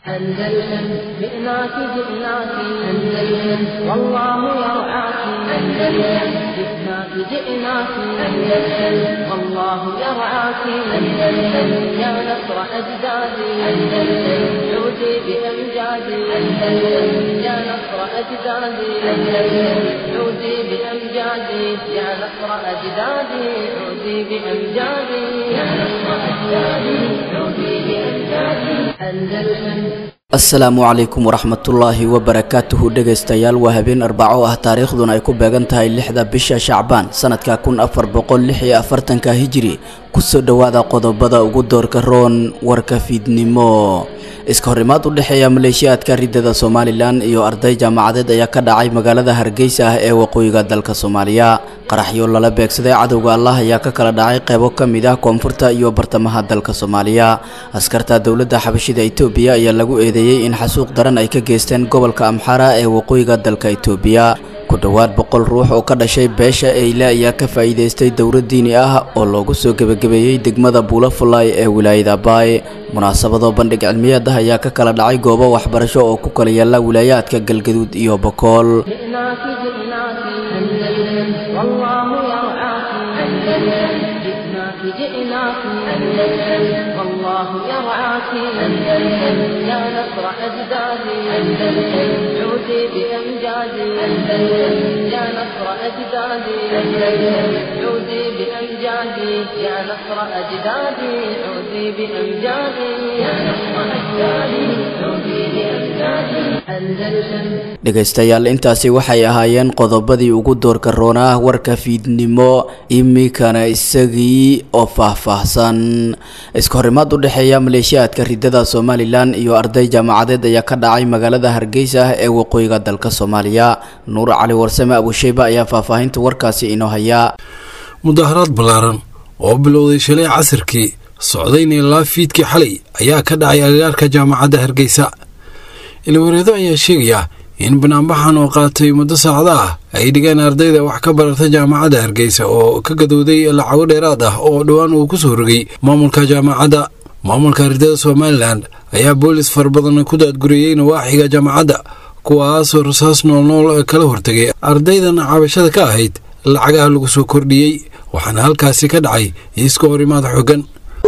أندلسن جئناك جئناك أندلسن والله يرعاك أندلسن جئناك جئناك أندلسن والله يرعاك أندلسن يا نصر أجدادي أندلسن عودي بأمجادي أندلسن يا نصر أجدادي أندلسن عودي بأمجادي يا نصر أجدادي عودي بأمجادي يا نصر أجدادي عودي بأمجادي أندلسن asalaamu calaykum waraxmatullaahi wabarakaatuhu dhegaystayaal waa habeen arbaco ah taariikhduna ay ku beegan tahay lixda bisha shacbaan sanadka kun afar boqol lix iyo afartanka hijiri kusoo dhowaada qodobada ugu doorka roon warka fiidnimo iska horimaad u dhexeeya maleeshiyaadka ridada somalilan iyo arday jaamacadeed ayaa ka dhacay magaalada hargeysa ah ee waqooyiga dalka soomaaliya qaraxyo lala beegsaday cadowga allah ayaa ka kala dhacay qeybo ka mid ah koonfurta iyo bartamaha dalka soomaaliya askarta dowladda xabashida itoobiya ayaa lagu eedeeyey in xasuuq daran ay ka geysteen gobolka amxara ee waqooyiga dalka itoobiya ku dhowaad boqol ruux oo ka dhashay beesha eyle ayaa ka faa'iidaystay dowlad diini ah oo loogu soo gebagabeeyey degmada buulafulay ee wilaayada abaay munaasabado bandhig cilmiyeed ah ayaa ka kala dhacay goobo waxbarasho oo ku kala yaala wilaayaadka galgaduud iyo bokool جئناك جئناك أندلسن والله يرعاك أندلسن جئناك جئناك أندلسن والله يرعاك أندلسن يا نصر أجدادي أندلسن عودي بأمجادي أندلسن يا نصر أجدادي أندلسن عودي بأمجادي يا نصر أجدادي عودي بأمجادي يا نصر أجدادي عودي بأمجادي أندلسن dhegaystayaal intaasi waxay ahaayeen qodobadii ugu doorka roonaa warka fiidnimo imikana isagii oo faahfaahsan iska horimaad u dhexeeya maleeshiyaadka ridada somalilan iyo arday jaamacadeed ayaa ka dhacay magaalada hargeysa ah ee waqooyiga dalka soomaaliya nuur cali warsame abusheyba ayaa faahfaahinta warkaasi inoo hayaa mudaharaad ballaaran oo bilowday shalay casirkii socdayna ilaa fiidkii xalay ayaa ka dhacay agagaarka jaamacadda hargeysa ilwareedo ayaa sheegaya in banaanbaxan oo qaatay muddo saacada ah ay dhigeen ardayda wax ka barata jaamacadda hargeysa oo ka gadowday lacago dheeraad ah oo dhowaan uu ku soo rogay maamulka jaamacadda maamulka ardada somalilan ayaa boolis fara badan ku daadgureeyey nawaaxiga jaamacadda kuwaasoo rasaas noolnool kala hortegay ardaydan cabashada ka ahayd lacagaha lagu soo kordhiyey waxaana halkaasi ka dhacay iska horimaad xoogan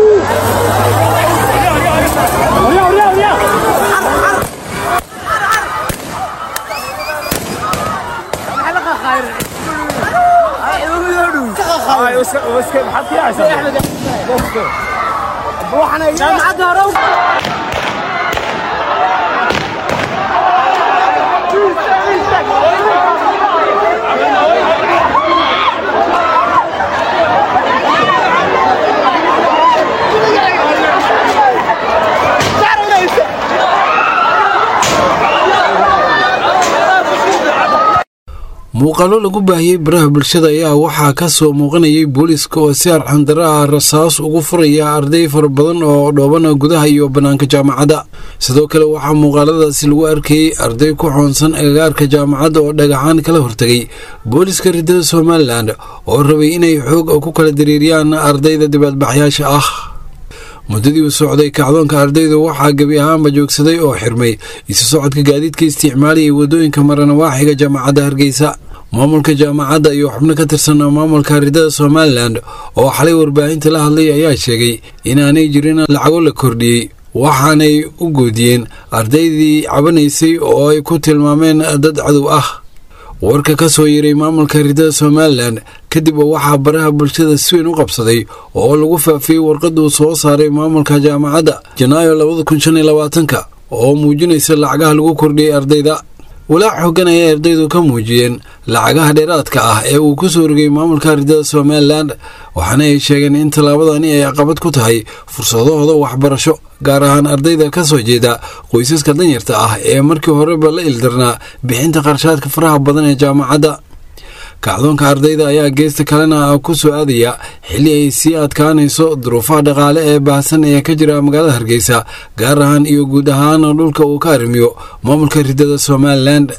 muuqaalo lagu baahiyey baraha bulshada ayaa waxaa ka soo muuqanayay booliiska oo si arxandaro ah rasaas ugu furaya arday fara badan oo dhoobana gudaha iyo bannaanka jaamacadda sidoo kale waxaa muuqaaladaasi lagu arkayey arday ku xoonsan agagaarka jaamacadda oo dhagaxaan kala hortegay booliiska ridada somalilan oo rabay inay xoog ku kala dareeriyaan ardayda dibaadbaxyaasha ah muddadii uu socday kacdoonka ardaydu waxaa gebi ahaanba joogsaday oo xirmay isu socodka gaadiidka isticmaaliyay waddooyinka maranawaaxiga jaamacadda hargeysa maamulka jaamacadda iyo xubno ka tirsan maamulka ridada somalilan oo xalay warbaahinta la hadlay ayaa sheegay inaanay jirin lacago la kordhiyey waxaanay u goodiyeen ardaydii cabanaysay oo ay ku tilmaameen dad cadow ah warka ka soo yiray maamulka ridada somalilan kadib waxaa baraha bulshada si weyn u qabsaday oo lagu faafiyey warqaduu soo saaray maamulka jaamacadda janaayo labada kun shan iyo labaatanka oo muujinaysa lacagaha lagu kordhiyey ardayda walaac xoogan ayay ardaydu ka muujiyeen lacagaha dheeraadka ah ee uu ku soo rogay maamulka ridada somalilan waxaana ay sheegeen in tallaabadani ay caqabad ku tahay fursadahooda waxbarasho gaar ahaan ardayda ka soo jeeda qoysaska danyarta ah ee markii horeba la ildarnaa bixinta qarshaadka faraha badan ee jaamacadda kacdoonka ardayda ayaa geesta kalena ku soo aadaya xilli ay sii adkaanayso duruufaha dhaqaale ee baahsan ee ka jira magaalada hargeysa gaar ahaan iyo guud ahaan dhulka uu ka arrimiyo maamulka ridada somalilan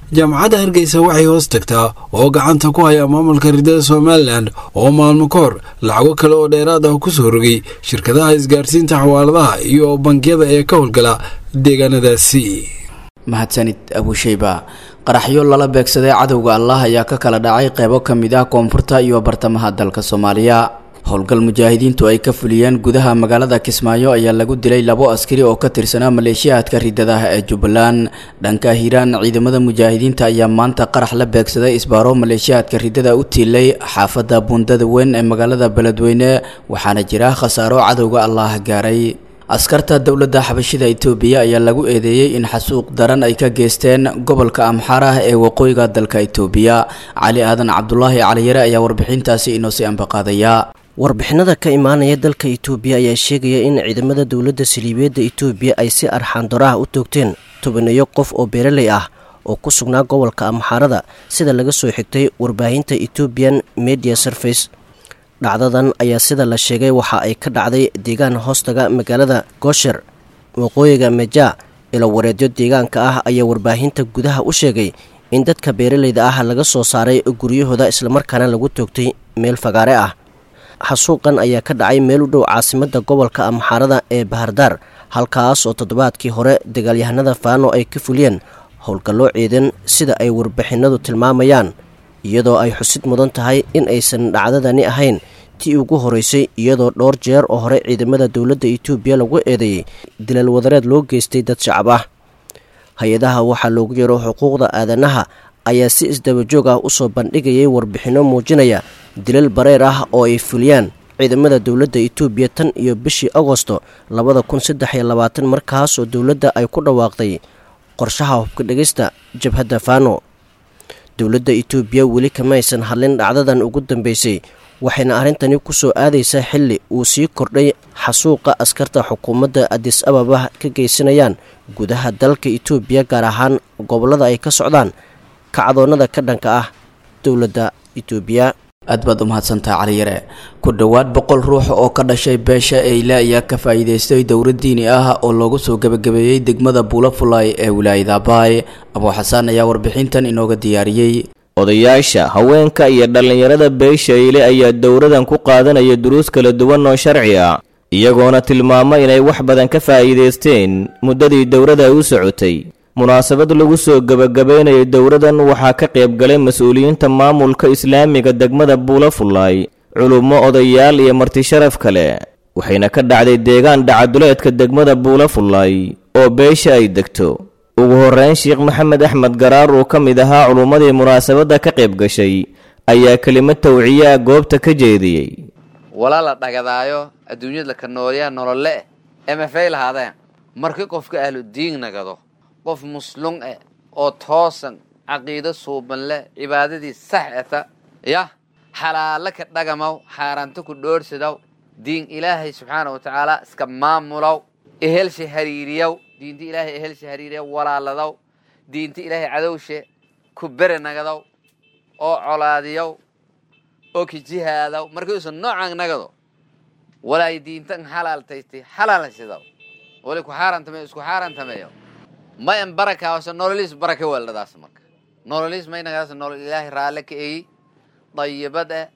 jaamacadda hargeysa waxay hoos tagtaa oo gacanta ku haya maamulka ridada somalilan oo maalmo ka hor lacago kale oo dheeraad ah ku soo rogay shirkadaha isgaarsiinta xawaaladaha iyo bangiyada ee ka howlgala deegaanadaasi mahadsanid abusheyba qaraxyo lala beegsaday cadowga allah ayaa ka kala dhacay qeybo ka mid ah koonfurta iyo bartamaha dalka soomaaliya howlgal mujaahidiintu ay ka fuliyeen gudaha magaalada kismaayo ayaa lagu dilay labo askari oo ka tirsanaa maleeshiyaadka ridadaha ee jubbaland dhanka hiiraan ciidamada mujaahidiinta ayaa maanta qarax la beegsaday isbaaro maleeshiyaadka ridada u tiilay xaafadda buundada weyn ee magaalada beledweyne waxaana jira khasaaro cadowga allah gaaray askarta dowladda xabashida itoobiya ayaa lagu eedeeyey in xasuuq daran ay ka geysteen gobolka amxaarah ee waqooyiga dalka itoobiya cali aadan cabdulaahi caliyare ayaa warbixintaasi inoo sii ambaqaadaya warbixinada ka imaanaya dalka itoobiya ayaa sheegaya in ciidamada dowladda saliibeedda itoobiya ay si arxaandoraha u toogteen tobaneeyo qof oo beeraley ah oo ku sugnaa gobolka amxaarada sida laga soo xigtay warbaahinta ethoobian media surface dhacdadan ayaa sida la sheegay waxa ay ka dhacday deegaan hoostaga magaalada goosher waqooyiga meja ilo wareedyo deegaanka ah ayaa warbaahinta gudaha u sheegay in dadka beeraleyda ah laga soo saaray guryahooda islamarkaana lagu toogtay meel fagaare ah xasuuqan ayaa ka dhacay meel u dhow caasimada gobolka amxaarada ee bahardaar halkaas oo toddobaadkii hore dagaalyahanada faano ay ka fuliyeen howlgalloo ciidan sida ay warbixinadu tilmaamayaan iyadoo ay xusid mudan tahay in aysan dhacdadani ahayn tii ugu horeysay iyadoo dhowr jeer oo hore ciidamada dowladda itoobiya lagu eedeeyey dilal wadareed loo geystay dad shacab ah hay-adaha waxaa loogu yeero xuquuqda aadanaha ayaa si isdabajoog ah usoo bandhigayay warbixinno muujinaya dilal bareer ah oo ay fuliyaan ciidamada dowladda itoobiya tan iyo bishii agosto labada kun saddex iyo labaatan markaas oo dowladda ay ku dhawaaqday qorshaha hubka dhegista jabhadda fano dowladda itoobiya weli kamaysan hadlin dhacdadan ugu dambeysay waxayna arrintani ku soo aadaysaa xilli uu sii kordhay xasuuqa askarta xukuumadda adis ababa ka geysanayaan gudaha dalka itoobiya gaar ahaan gobollada ay ka socdaan kacdoonnada ka dhanka ah dowladda itoobiya aad baad u mahadsantaha caliyare ku dhowaad boqol ruux oo ka dhashay beesha eyle ayaa ka faa'iidaystay dowlad diini ah oo loogu soo gebagabeeyey degmada buulafulay ee wilaayada abaay abuu xasaan ayaa warbixintan inooga diyaariyey odayaasha haweenka iyo dhallinyarada beesha eyle ayaa dowradan ku qaadanaya duruus kala duwan oo sharci ah iyagoona tilmaamo inay wax badan ka faa'iidaysteen muddadii dowrada ay u socotay munaasabad lagu soo gebagabaynayay dowradan waxaa ka qayb galay mas-uuliyiinta maamulka islaamiga degmada buulafulay culummo odayaal iyo martisharaf kale waxayna ka dhacday deegaan dhacaduleedka degmada buulafulay oo beesha ay degto ugu horreyn sheekh maxamed axmed garaar uu ka mid ahaa culummadii munaasabadda ka qayb gashay ayaa kelimad tawciyaa goobta ka jeediyey wala la dhagadaayo adduunyada ka noolyaa nolole eh emafay lahaadeen markii qofka ahludiin nagado qof muslum eh oo toosan caqiido suuban leh cibaadadii sax eta yah xalaalo ka dhagamaw xaaraanto ku dhoorhsadaw diin ilaahay subxaana wa tacaala iska maamulow ehelsha hariiriyow diinta ilaahay ehelsha hariiriyow walaaladaw diinta ilaahay cadowshe ku bere nagadow oo colaadiyow oo ka jihaadaw markiiuusan noocan nagado walaay diintan xalaaltaystay xalaalsidaw wali ku xaarantame isku xaarantameeyo mayan barakaawase nololiis baraka weeldhadaas marka nololiis maynagaas nolol ilaahay raalle ka eyi dayibad eh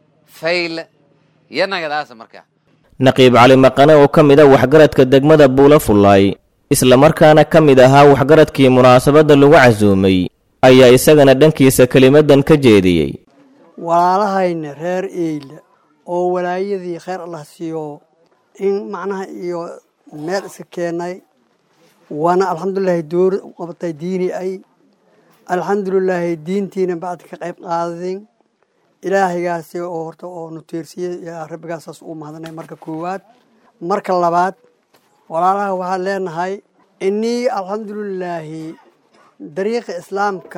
fayle iyo nagadaas marka naqiib cali maqane oo ka mid a waxgaradka degmada buulafulay islamarkaana ka mid ahaa waxgaradkii munaasabadda lagu casuumay ayaa isagana dhankiisa kelimadan ka jeediyey walaalahayna reer eyle oo walaayadii kheyr allah siiyo in macnaha iyo meel iska keenay waana alxamdulilaahi door qabatay diini ay alxamdulilaahi diintiina bacdi ka qayb qaadadin ilaahaygaasi oo horta oo nuteersiyey yaa rabbigaasaas uu mahadnay marka koowaad marka labaad walaalaha waxaan leenahay inii alxamdulilaahi dariiqa islaamka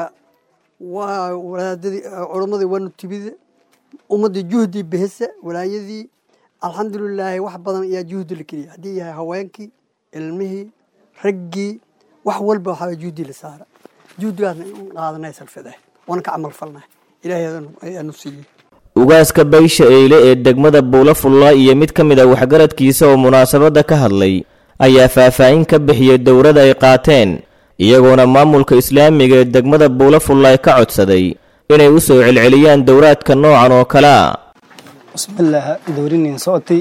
waa walaadadii culammadii waa nutibida ummaddii juhdii behesa walaayadii alxamdulilaahi wax badan ayaa juhdi la keliya haddii yahay haweenkii ilmihii raggii wax walba waxaa juhdi la saara juhdigaasna in qaadanay salfada waana ka camal falnay ilaahay ayaanu siiyey ugaaska baysha eyle ee degmada buulafulla iyo mid ka mid a waxgaradkiisa oo munaasabadda ka hadlay ayaa faahfaahin ka bixiyey dowrada ay qaateen iyagoona maamulka islaamiga ee degmada buulafullaay ka codsaday inay u soo celceliyaan dowraadka noocan oo kale a bismillaah dowrinin socotay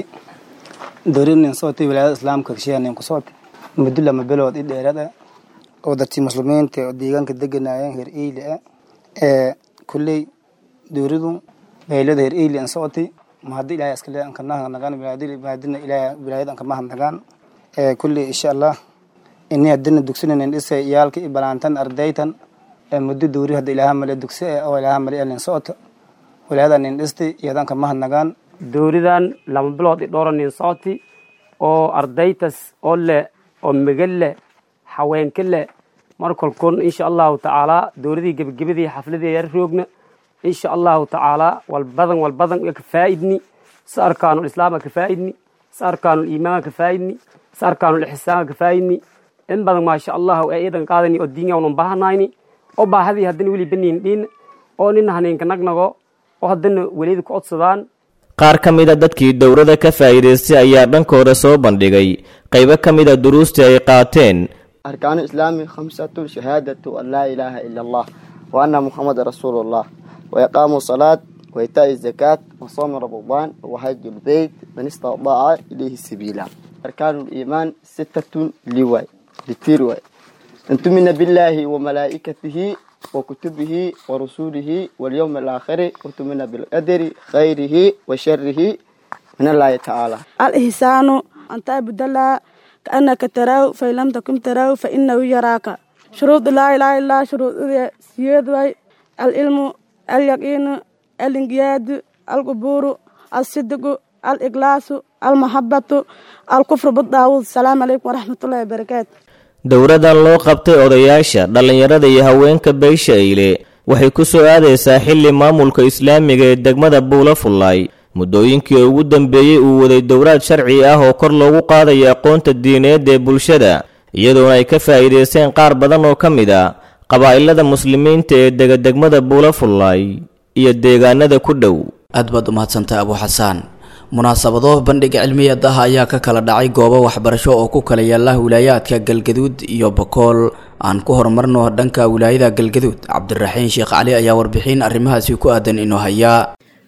dowrinin socotay wilaayada islaamka kashiyanin ku socotay muddo lama bilood i dheerada oo dadkii muslimiinta oo deegaanka deganayeen heer eyli ah ee kulley dowradu beylada heer eyli an socotay mahadi ilaahay iskale an kanaha nagaan mahadina ilaahay wilaayada an kamaha nagaan ee kulley insha allah ini hadina dugsinan dhisay iyaalka i balaantan ardaytan ee muddo dowri hadda ilaaha male dugsi oo ilaaha male elin socota wilaayada nin dhistay iyadan kamaha nagaan dowridan lama bilood i dhowra nin socoti oo ardaytas oo leh oo megal leh haweenka leh markolkun insha allahu tacaala dowladii gebagabadii xafladii yar roogna insha allahu tacaala walbadan walbadan ka faa'idni sa arkaanul islaama ka faa'idni sa arkaanul iimaanka ka faa'idni sa arkaanul ixsaanka ka faa'idni in badan maasha allahu ee iidan qaadani oo diinga unan baahanayni oo baahadii haddana weli baniin dhiin oo nin haniinka nagnago oo haddana welida ku codsadaan qaar ka mid a dadkii dowrada ka faa'iidaystay ayaa dhankooda soo bandhigay qaybo ka mid a duruustii ay qaateen أركان الإسلام خمسة شهادة أن لا إله إلا الله وأن محمد رسول الله وإقام الصلاة وإيتاء الزكاة وصوم رمضان وحج البيت من استطاع إليه سبيلا أركان الإيمان ستة لواي لتيرواي أن تؤمن بالله وملائكته وكتبه ورسوله واليوم الآخر وتؤمن بالقدر خيره وشره من الله تعالى الإحسان أن تعبد الله كأنك تراه فإن لم تكن تراه فإنه يراك شروط لا إله إلا الله شروط سياد العلم اليقين الانقياد القبور الصدق الإخلاص المحبة الكفر بالطاغوت السلام عليكم ورحمة الله وبركاته dowradan loo qabtay odayaasha dhallinyarada iyo haweenka beysha eyle waxay ku soo aadaysaa xilli maamulka islaamiga ee degmada buulafullaay muddooyinkii ugu dambeeyey uu waday dowraad sharci ah oo kor loogu qaadayo aqoonta diineed ee bulshada iyadoona ay ka faa'iidaysteen qaar badan oo ka mid a qabaa'ilada muslimiinta ee dega degmada buulafullaay iyo deegaanada ku dhow aad baad umahadsantaha abu xasaan munaasabado bandhiga cilmiyeed ah ayaa ka kala dhacay goobo waxbarasho oo ku kala yaala wilaayaadka galgaduud iyo bakool aan ku horumarno dhanka wilaayada galgaduud cabdiraxiin sheekh cali ayaa warbixin arrimahaasi ku aadan inoo hayaa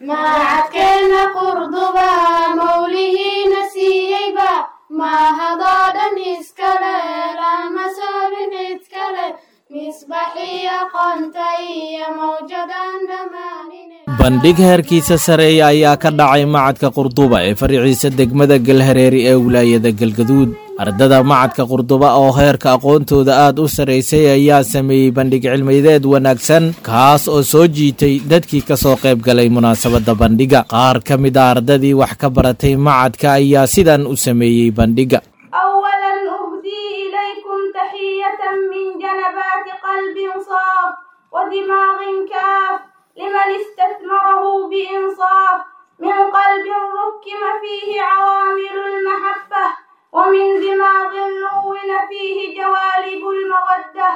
maacadkeena qurduba mawlihiina siiyeyba maahadoo dhan iskale lama soobin cidkale misbaxiyo qoonta iyo mawjadan dhammaanine bandhig heerkiisa sareeya ayaa ka dhacay macadka qurduba ee fariiciisa degmada galhareeri ee wilaayada galgaduud ardada macadka qurduba oo heerka aqoontooda aad u sarraysay ayaa sameeyey bandhig cilmideed wanaagsan kaas oo soo jiitay dadkii ka soo qayb galay munaasabadda bandhiga qaar ka mid a ardadii wax ka baratay macadka ayaa sidan u sameeyey bandhiga أولا أهدي إليكم تحية من جنبات قلب صاف ودماغ كاف لمن استثمره بإنصاف من قلب ركم فيه عوامل المحبة ومن دماغ نون فيه جوالب المودة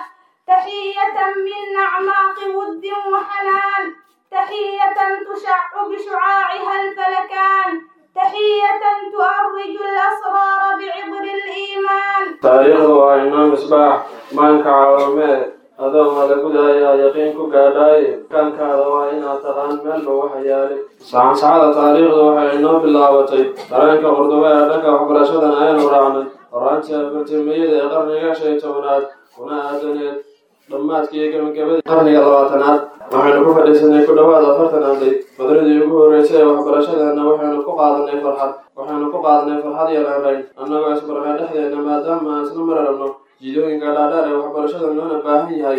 تحية من أعماق ود وحنان تحية تشع بشعاعها الفلكان تحية تؤرج الأسرار بعبر الإيمان taariikhdu waa imaam misbaax maanka caawamee adoo malagudayaa yaqiin ku gaadhaaye kaankaada waa inaad taqaan meelba waxa yaalay sacansacada taariikhdu waxay inoo bilaabatay dareenka qurduba ee dhanka waxbarashadan aynu raacnay horaantii afartimiyada ee qarniga shan iyo tobanaad kuna aadaneed dhammaadkii gebagabadii qarniga labaatanaad waxaynu ku fadhiisanay ku dhowaad afartan arday badradii ugu horreysay ee waxbarashadeena waxaynu ku qaadanay farxad waxaynu ku qaadanay farxad iyo reerayn annagoo isbarnay dhexdeena maadaama aan isla mararabno jiidooyinka dhaadheer ee waxbarashada loona baahan yahay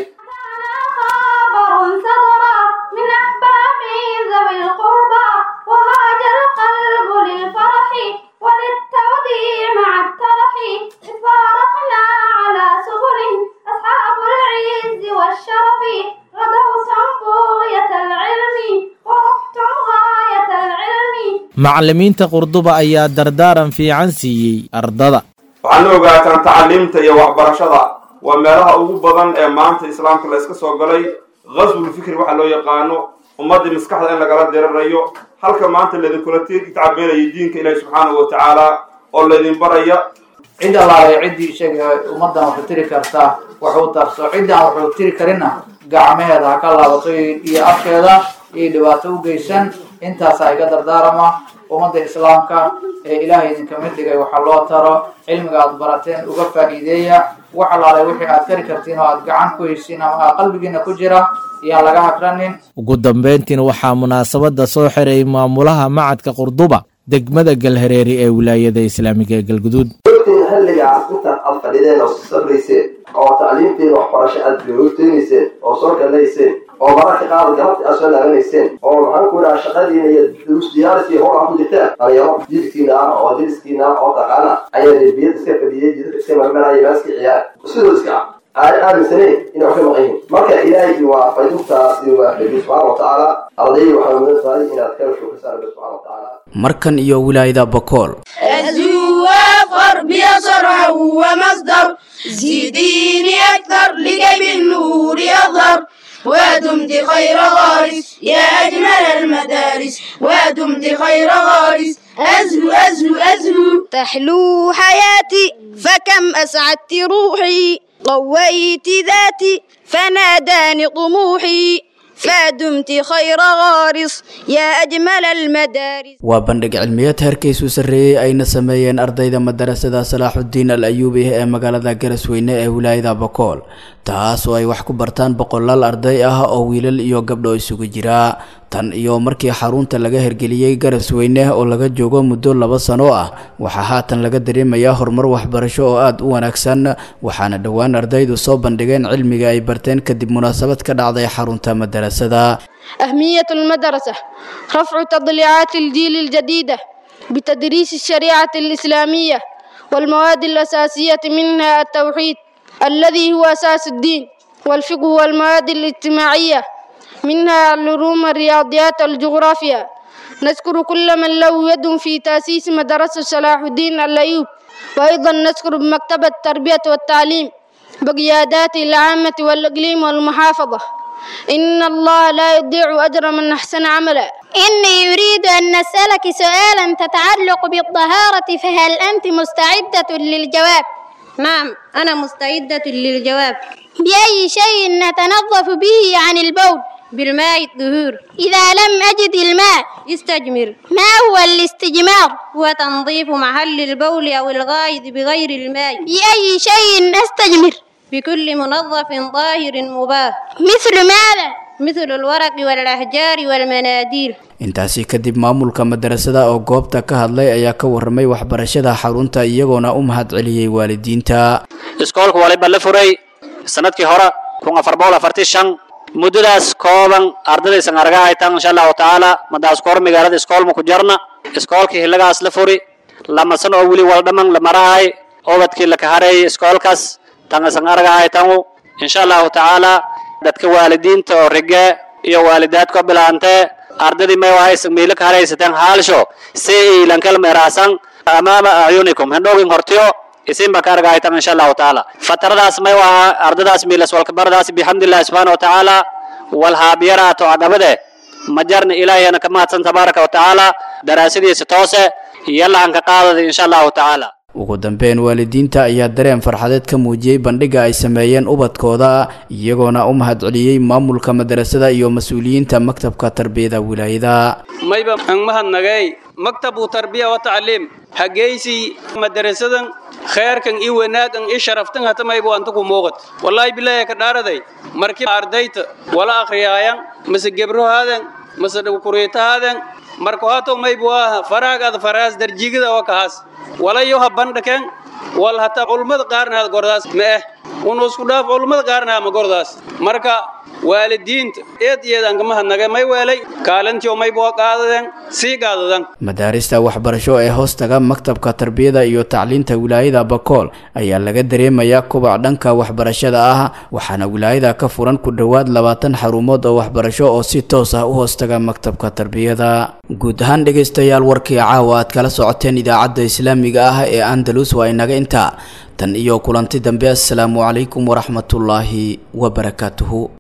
خبر سطر من أحباب ذوي القربى وهاج القلب للفرح وللتوديع مع الترح إذ فارقنا على سبل أصحاب العز والشرف غدوتم بغية العلم ورحتم غاية العلم macallimiinta qurduba ayaa dardaaran fiican siiyey ardada waxaana ogaataan tacaliimta iyo waxbarashada waa meelaha ugu badan ee maanta islaamka la iska soo galay qaswul fikri waxa loo yaqaano ummaddii maskaxda in lagala dirirayo halka maanta laydinkula tacabeelayo diinka ilaahi subxaanahu wa tacaala oo laydin baraya cid allaale ciddii isaga ummaddan waxu tiri kartaa waxu tarso ciddaan waxuu tiri karinna gacmaheeda ha ka laabato iyo afkeeda iyo dhibaato u geysan intaasa iga dardaarama ummadda islaamka ee ilaahay idinka mid dhigay waxa loo taro cilmiga aad barateen uga faa'iideeya wax allaale wixii aad kari kartiin oo aad gacan ku haysiin ama qalbigiina ku jira iyaan laga hakranin ugu dambayntiina waxaa munaasabadda soo xiray maamulaha macadka qurduba degmada galhareeri ee wilaayada islaamiga ee galguduud ogtiin xilligaas intaad aad fadhideen oo sabrayseen oo tacliimtiin waxbarasho aad googteynayseen oo soo galayseen oo mararka qaar galabti aad soo laabanayseen oo maxaan ku dhaha shaqadiina iyo durus diyaariskii howl aad ku jirtaan dhalinyaro jilkiina ah oo diriskiina ah oo taqaana ayaa derbiyada iska fadhiyey jidadka iska marmaraya maaska ciyaar sidoo iska ah aan aaminsaneyn inay wax ka maqan yihiin marka ilaahay waa faydintaas waafajiy subxaana watacaala ardayda waxaa mudan tahay inaad ka shukrisaan rabbi subxaana watacaala markan iyo wilaayada bokool الزوافر بيصرع ومصدر زيديني أكثر لكي بالنور يظهر ودمت خير غارس يا أجمل المدارس ودمت خير غارس أزهو أزهو أزهو تحلو حياتي فكم أسعدت روحي قويت ذاتي فناداني طموحي فدمت خير غارس يا أجمل المدارس waa bandhig cilmiyeed heerkiisu sarreeyey ayna sameeyeen ardayda madarasada salaaxudiin al ayuubi ee magaalada garasweyne ee wilaayada bokool taas oo ay wax ku bartaan boqolaal arday ah oo wiilal iyo gabdho isugu jira tan iyo markii xarunta laga hergeliyey garasweyne oo laga joogo muddo laba sano ah waxaa haatan laga dareemayaa horumar waxbarasho oo aada u wanaagsan waxaana dhowaan ardaydu soo bandhigeen cilmiga ay barteen kadib munaasabad ka dhacday xarunta madarasada أهمية المدرسة رفع تضليعات الجيل الجديدة بتدريس الشريعة الإسلامية والمواد الأساسية منها التوحيد الذي هو أساس الدين والفقه والمواد الاجتماعية منها العلوم الرياضيات والجغرافيا نذكر كل من له يد في تأسيس مدرسة صلاح الدين الأيوب وأيضا نذكر بمكتبة التربية والتعليم بقيادات العامة والإقليم والمحافظة إن الله لا يضيع أجر من أحسن عملا إني أريد أن نسألك سؤالا تتعلق بالطهارة فهل أنت مستعدة للجواب؟ نعم أنا مستعدة للجواب بأي شيء نتنظف به عن البول؟ بالماء الطهور إذا لم أجد الماء استجمر ما هو الاستجمار؟ هو تنظيف محل البول أو الغائط بغير الماء بأي شيء أستجمر؟ بكل منظف طاهر مباه مثل ماذا؟ مثل الورق والأحجار والمناديل intaasi kadib maamulka madarasada oo goobta ka hadlay ayaa ka waramay waxbarashada xarunta iyagoona u mahad celiyey waalidiinta iskoolka waliba la furay sanadkii hore kun afar boqol afartii shan muddadaas kooban ardadaysan arga haytaan insha allahu tacaala madaas koor magaalada iskoolma ku jarna iskoolkii hillagaas la furi lama sano oo weli waldhaman la marahay obadkii la kahareeyay iskoolkaas tangasan arga haytangu insha allahu tacaala dadka waalidiinta oo rige iyo waalidaadka bilaantee ardadii may wahaysa miila ka haraysateen haalsho si ilankal meeraasan amaama acyunikum hendhoogin hortiyo isinba ka argahaytan insha allahu tacaala fataradaas may waha ardadaas miilas walkabaradaas bixamdillahi subxaana wa tacaala walhaabiyaraato adhabade majarna ilaahiyana ka mahadsan tabaaraka wa tacaala daraasadiisa toose yalla aan ka qaadada insha allahu tacaala ugu dambeyn waalidiinta ayaa dareen farxadeed ka muujiyey bandhiga ay sameeyeen ubadkooda iyagoona u mahad celiyey maamulka madarasada iyo mas-uuliyiinta maktabka tarbiyada wilaayada mayba ang mahadnagay maktabu tarbiya wa tacliim hageysi madarasadan kheerkan i wanaagan i sharaftan hata mayba anta ku muuqat wallaahi bilaahi ka dhaaraday markii ardayta wala akhriyaayan mase gebrohaadan mase kuriitahaadan marka hato mayba waa faraagaada faraas darjigada oo kahaas walayo ha bandhaken wal hata culummada qaarna had gordaas ma eh unu isku dhaaf culummada qaarna ma gordaas marka waalidiinta eed iyad aan kama hadnagay may weelay kaalintiyo mayba waa qaadadeen sii qaadadan madaarista waxbarasho ee hoostaga maktabka tarbiyada iyo tacliinta wilaayada bakool ayaa laga dareemayaa kubac dhanka waxbarashada ah waxaana wilaayada ka furan ku dhowaad labaatan xarumood oo waxbarasho oo si toos ah u hoostaga maktabka tarbiyada guud ahaan dhegaystayaal warkii caawa aad kala socoteen idaacadda islaamiga ah ee andalus waa inaga intaa tan iyo kulanti dambe assalaamu calaykum waraxmatullaahi wabarakaatuhu